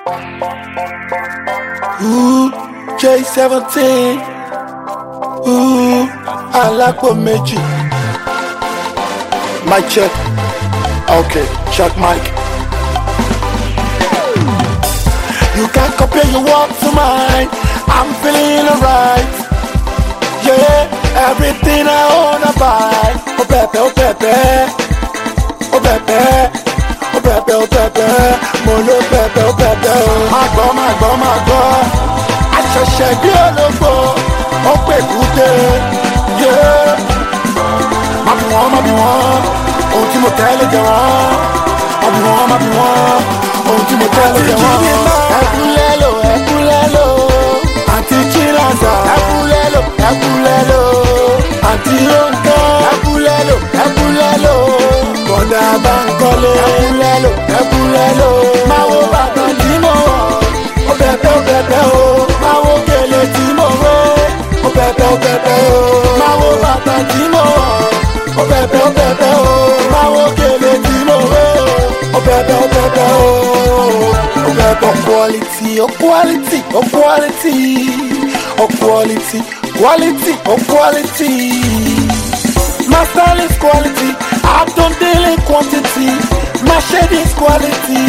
Ooh, J17. Ooh, alápò méjì. Mic check. Okay, check mic. You can't compare your walk to mine. I'm feeling alright. Yeah, everything I own I buy. Oh Pepe, oh Pepe, oh Pepe, oh Pepe, oh Pepe, mo lo Pepe, oh Pepe, oh. Má gbọ́, má gbọ́, má gbọ́. Àṣẹ̀ṣẹ̀ bí ológbò, ó pè kúté. Yeah, má bí wọ́n, má bí wọ́n. Ohun tí mo tẹ́lẹ̀ jẹ wọ́n. Má bí wọ́n, má bí wọ́n. Ohun tí mo tẹ́lẹ̀ jẹ wọ́n. Ẹkúnlẹ́ lò, ẹkúnlẹ́ lò. Àǹtí Chinaza. Ẹkúnlẹ́ lò, ẹkúnlẹ́ lò. Àǹtí Ronke. Ẹkúnlẹ́ lò, ẹkúnlẹ́ lò. Bọ̀dà Bánkọ́lé. Ẹkúnlẹ́ lò, ẹkúnlẹ́ lò. Máa wo bàtà tí mo wọ̀. Ó bẹ̀bẹ̀ ó bẹ̀bẹ̀ o. Máa wo gèlè tí mo wé. Ó bẹ̀bẹ̀ ó bẹ̀bẹ̀ o. Máa wo bàtà tí mo wọ̀. Ó bẹ̀bẹ̀ ó bẹ̀bẹ̀ o. Máa wo gèlè tí mo wé. Ó bẹ̀bẹ̀ ó bẹ̀bẹ̀ o. Ó bẹ̀bẹ̀ quality, oh quality, oh quality, oh quality, quality, oh quality. My style is quality, I don't deal in quantity. My shade is quality.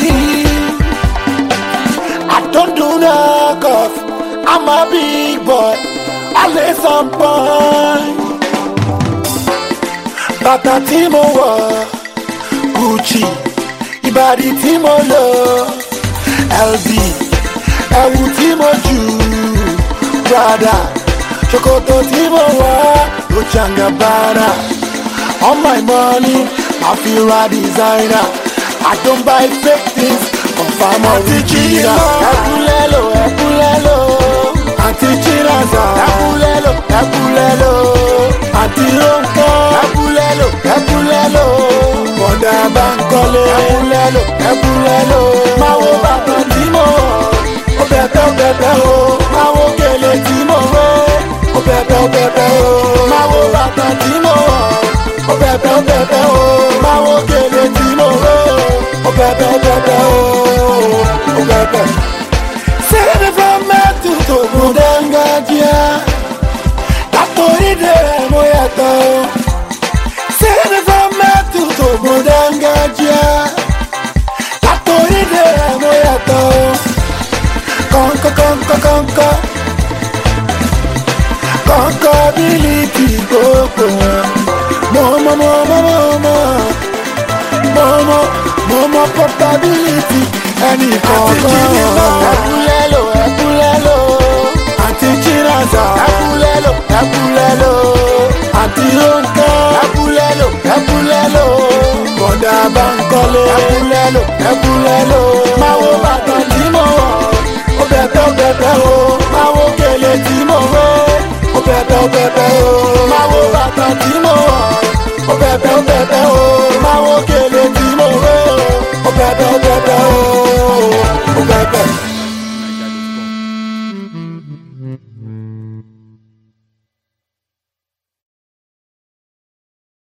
I don't do knockoff. I'm a big boy, always on point. Bàtà tí mo wọ̀, Gucci, ìbàdí tí mo lò, LV, ẹ̀wù tí mo jù, Prada, ṣòkòtò tí mo wọ̀, Dolce and Gabbana. All my money, I feel a designer. I don't buy fake things, confirm original. Ẹkúnlẹ́lò, ẹkúnlẹ́lò, àǹtí Chinaza. Ẹkúnlẹ́lò, ẹkúnlẹ́lò, àǹtí Ronke. Ẹkúnlẹ́lò, ẹkúnlẹ́lò, bọ̀dà Bánkọ́lé. Ẹkúnlẹ́lò, ẹkúnlẹ́lò, máa wo bàtà tí mo wọ̀. Ó bẹ̀bẹ̀, ó bẹ̀bẹ̀ o, máa wo gèlè tí mo wé. Ó bẹ̀bẹ̀, ó bẹ̀bẹ̀ o, máa wo bàtà tí mo wọ̀. Ó bẹ̀bẹ̀, ó bẹ̀bẹ̀ o, máa wo gèlè tí mo wé. Ó bẹ̀bẹ̀, ó bẹ̀bẹ̀ o, ó bẹ̀bẹ̀. Sẹ́ni fẹ́ mẹ́tù tó gùn dángájíá. Látòrí dèrè mo yàtọ̀ o. Sẹ́ni fẹ́ mẹ́tù tó gùn dángájíá. Látòrí dèrè mo yàtọ̀ o. Kọ̀ǹkọ̀ kọ̀ǹkọ̀ kọ̀ǹkọ̀. Kọ̀ǹkọ̀ bílíkì gbogbo wọn. Mọ̀mọ́ mọ̀mọ́ mọ̀mọ́. Mọ̀mọ́ mọ̀mọ́ portability. Ẹnì kọ̀ọ̀kan. Ẹkúnlẹ́lò ẹkúnlẹ́lò. Àǹtí Chinaza. Ẹkúnlẹ́lò ẹkúnlẹ́lò. Àǹtí Ronke. Ẹkúnlẹ́lò ẹkúnlẹ́lò. Bọ̀dà Bánkọ́lé. Ẹkúnlẹ́lò ẹkúnlẹ́lò. Máa wo bàtà tí mo wọ̀. Ó bẹ̀bẹ̀ ó bẹ̀bẹ̀ o. Máa wo gèlè tí mo wé. Ó bẹ̀bẹ̀ ó bẹ̀bẹ̀ o. Máa wo bàtà tí mo wọ̀. Ó bẹ̀bẹ̀ ó bẹ̀bẹ̀ o. Máa wo gèlè tí mo wé. Ó bẹ̀bẹ̀ ó bẹ̀bẹ̀ o.